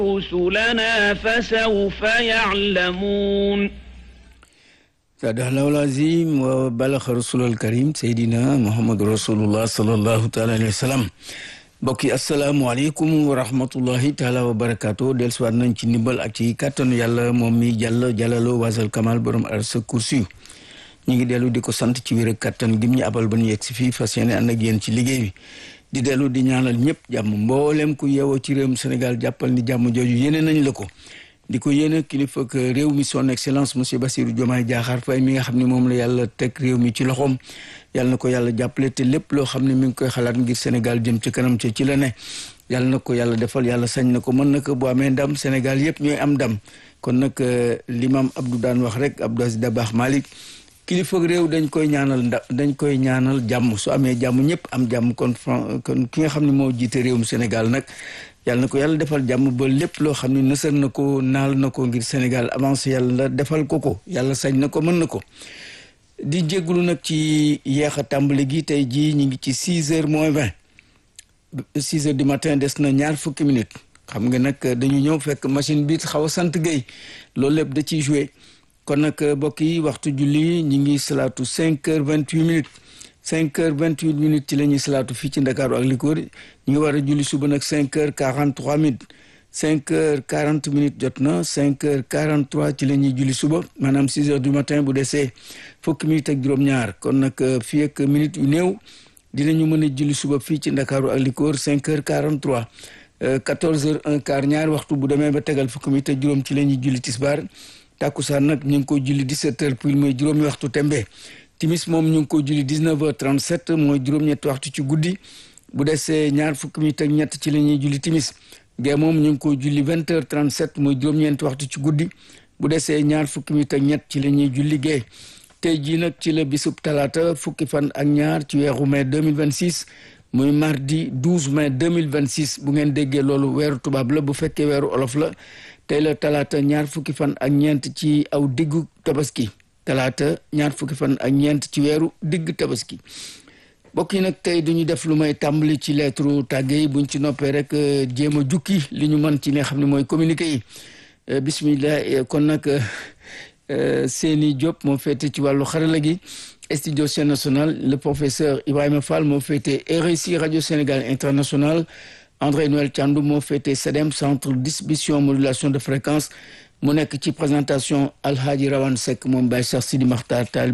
رسلنا فسوف يعلمون sadaqallahu al-azim wa balaxa rasulul karim seydina muhammadu rasulullah sallallahu taala alayhi wa sallam mbokk yi asalaamualeykum wa rahmatullahi taala wa barakaatu dellusiwaat nañ ci ndimbal ak ci kàttanu yàlla moom mi jàll jàllaloo wasal kamal borom arsa kursi ñu ngi dellu di ko sant ci wér ak kàttan gim ñu abal ba ñu yegg si fii fas yéene ànd ak yéen ci liggéey bi di dellu di ñaanal ñëpp jàmm mboolem ku yeewoo ci réewum Sénégal jàppal ni jàmm jooju yéene nañ la ko di ko yéene kilifa ak réew mi son excellence monsieur Bassirou Diomaye Diakhar Faye mi nga xam ne moom la yàlla teg réew mi ci loxoom yàlla na ko yàlla jàppale te lépp loo xam ne mi ngi koy xalaat ngir Sénégal jëm ci kanam ca ci la ne yàlla na ko yàlla defal yàlla sañ na ko mën na ko bu amee ndam Sénégal yëpp ñooy am ndam kon nag l'imam Abdou daan wax rek Abdou Aziz Dabakh Malick kilifa réew dañ koy ñaanal nda dañ koy ñaanal jàmm su amee jàmm ñëpp am jàmm kon kon ki nga xam ne moo jiite réewum Sénégal nag yàlla na ko yàlla defal jàmm ba lépp loo xam ne nësër na ko naal na ko ngir Sénégal avancé yàlla defal ko ko yàlla sañ na ko mën na ko di jégalu nag ci yeex a tàmbali gi tey jii ñu ngi ci six heures moins vingt six heures du matin des na ñaar fukki minutes xam nga nag dañu ñëw fekk machine bi xaw a sant Guèye loolu lépp da ciy joué kon nag mbokk yi waxtu julli ñu ngi salaatu cinq heures vingt huit minutes cinq heures vingt huit minutes ci la ñuy salaatu fii ci Ndakaaru ak li ko wër ñu ngi war a julli suba nag cinq heures quarante trois minutes cinq heures quarante minutes jot na cinq heures quarante trois ci la ñuy julli suba maanaam six heures du matin bu desee fukki minutes ak juróom-ñaar kon nag fii ak minutes yu néew dinañu mën a julli suba fii ci Ndakaaru ak li ko wër cinq heures quarante trois quatorze heures un quart ñaari waxtu bu demee ba tegal fukki minutes ak juróom ci la ñuy julli tisbaar tàkkusaan nag ñu ngi ko julli dix-sept heures pile mooy juróomi waxtu tembe timis moom ñu ngi ko julli dix-neuf heures trente-sept mooy juróom-ñetti waxtu ci guddi bu desee ñaar fukki minutes ak ñett ci la ñuy julli timis gee moom ñu ngi ko julli vingt heures trente-sept mooy juróom-ñeenti waxtu ci guddi bu desee ñaar fukki minutes ak ñett ci la ñuy julli gee tey jii nag ci la bisub talaata fukki fan ak ñaar ci weeru mai deux mille vingt-six muy mardi douze mai deux mille vingt-six bu ngeen déggee loolu weeru tubaab la bu fekkee weeru olof la tey la talaata ñaar fukki fan ak ñeent ci aw diggu tabaski talaata ñaar fukki fan ak ñeent ci weeru digg tabaski mbokk yi nag tey duñu def lu may tàmbali ci lettre tàgge yi buñ ci noppee rek jéem a jukki li ñu mën ci li nga xam ne mooy communiqué yi bismillah kon nag Seni Diop moo féete ci wàllu xarala gi studio Sen National le professeur Ibrahima Fall moo féete RSI radio Sénégal international André Noël Thiandou moo féete SEDEM centre distribution modulation de fréquence mu nekk ci présentation Alhaji Rawane Seck moom Baye Cheikh Sidi Makhtar Tall